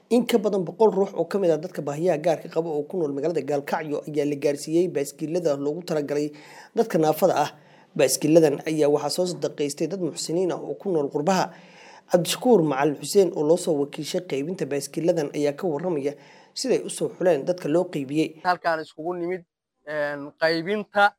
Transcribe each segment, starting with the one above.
in ka badan boqol ruux oo kamid ah dadka baahiyaha gaarka qaba oo ku nool magaalada gaalkacyo ayaa la gaarsiiyey baaskiilada loogu talagalay dadka naafada ah baaskiiladan ayaa waxaa soo sadaqaystay dad muxsiniin ah oo ku nool qurbaha cabdishakuur macalin xuseen oo loosoo wakiishay qaybinta baaskiiladan ayaa ka waramaya siday usoo xuleen dadka loo qeybiyey halkaan iskugu nimid qaybinta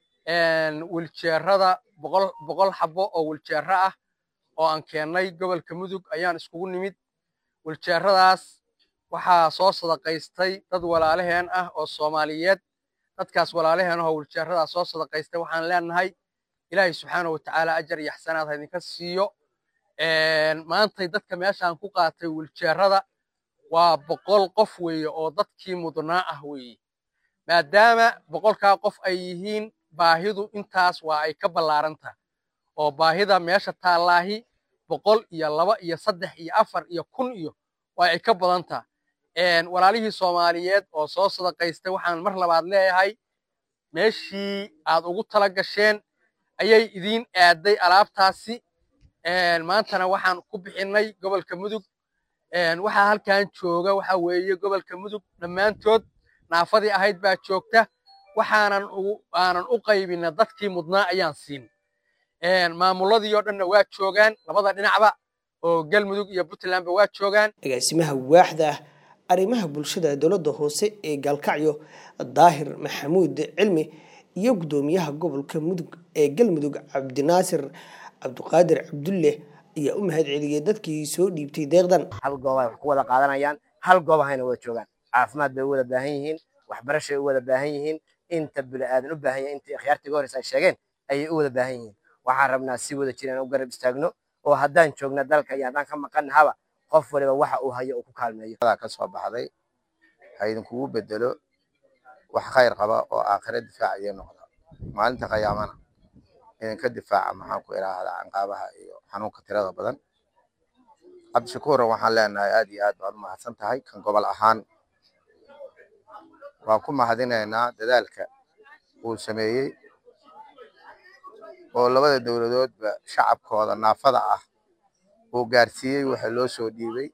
wiljeerada boqol xabo oo wiljeero ah oo aan keennay gobolka mudug ayaan iskugu nimid wiljeeradaas waxaa soo sadaqaystay dad walaalaheen ah oo soomaaliyeed dadkaas walaalaheen ah oo wiljeeradaas soo sadaqaystay waxaan leenahay ilaahay subxaana watacaala ajar iyo axsanaad ha idinka siiyo maantay dadka meeshaan ku qaatay wiljeerada waa boqol qof weeye oo dadkii mudnaa ah weeye maadaama boqolkaa qof ay yihiin baahidu intaas waa ay ka ballaaranta oo baahida meesha taallaahi boqol iyo laba iyo saddex iyo afar iyo kun iyo waa ay ka badanta walaalihii soomaaliyeed oo soo sadaqaystay waxaan mar labaad leeyahay meeshii aad ugu tala gasheen ayay idiin aaday alaabtaasi maantana waxaan ku bixinnay gobolka mudug waxaa halkan jooga waxa weeye gobolka mudug dhammaantood naafadii ahayd baa joogta waxaanan aanan u qaybina dadkii mudnaa ayaan siin maamuladii oo dhanna waa joogaan labada dhinacba oo galmudug iyo puntlandba waa joogaan agaasimaha waaxda ah arrimaha bulshada dowladda hoose ee gaalkacyo daahir maxamuud cilmi iyo guddoomiyaha gobolka mudug ee galmudug cabdinaasir cabdiqaadir cabdulle ayaa u mahad celiyey dadkii soo dhiibtay deeqdan hal gooba wax ku wada qaadanayaan hal goobahayna wada joogaan caafimaad bay u wada baahan yihiin waxbarashay u wada baahan yihiin inta bini'aadan u baahan yahay intii akhyaartiga horeysa ay sheegeen ayay u wada baahan yihiin waxaan rabnaa si wada jiraan u garab istaagno oo haddaan joogna dalka iyo haddaan ka maqannahaba qof waliba waxa uu hayo uu ku kaalmeeyo ka soo baxday ha idinkugu bedelo wax khayr qaba oo aakhire difaacaya noqda maalinta qiyaamana idinka difaaca maxaan ku idhaahdaa canqaabaha iyo xanuunka tirada badan cabdishakuuran waxaan leenahay aad iyo aad baad u mahadsan tahay kan gobol ahaan waan ku mahadinaynaa dadaalka uu sameeyey oo labada dowladoodba shacabkooda naafada ah uu gaarsiiyey waxa loo soo dhiibay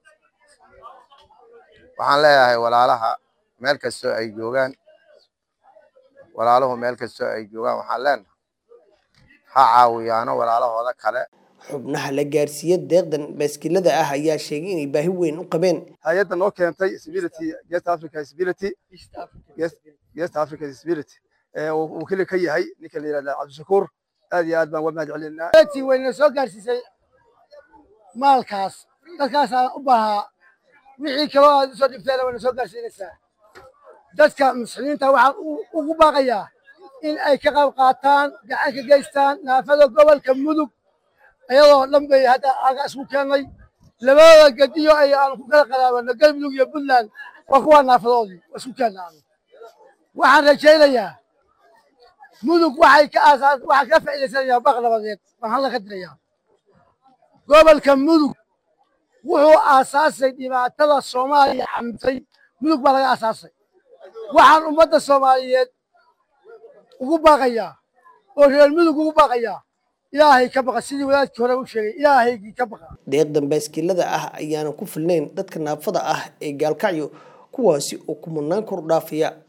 waxaan leeyahay walaalaha meel kastoo ay joogaan walaaluhu meel kastoo ay joogaan waxaan leenahay ha caawiyaano walaalahooda kale xubnaha la gaarsiiya deeqdan baaskilada ah ayaa sheegay inay baahi weyn u qabeen hay-adda noo keentay stability East Africa stability East Africa stability ee uu kale ka yahay ninka la yiraahdo Cabdishakuur aad iyo aad baan uga mahad celinaa tii wayna soo gaarsiisay maalkaas dadkaas aan u baahaa wixii kaloo aad usoo dhibteena wayna soo gaarsiinaysaa dadka muslimiinta waxaan ugu baaqayaa in ay ka qayb qaataan gacan ka geystaan naafada gobolka mudug ayadoo dhan bay hadda aga isku keennay labada gediyo ay aan ku kala qadaabano galmudug iyo puntland waa kuwaa naafadoodii waa isku keennaano waxaan rajaynayaa mudug waxay ka aasaas waxaa ka faa'iidaysanayaa baq nabadeed baan hadda ka dirayaa gobolka mudug wuxuu aasaasay dhibaatada soomaaliya xamtay mudug baa laga aasaasay waxaan ummadda soomaaliyeed ugu baaqayaa oo reer mudug ugu baaqayaa ilaahay ka baqa sidii wadaadkii hore u sheegay ilaahaygii ka baqa deeqdan baaskilada ah ayaana ku filnayn dadka naafada ah ee gaalkacyo kuwaasi oo kumanaan kor dhaafaya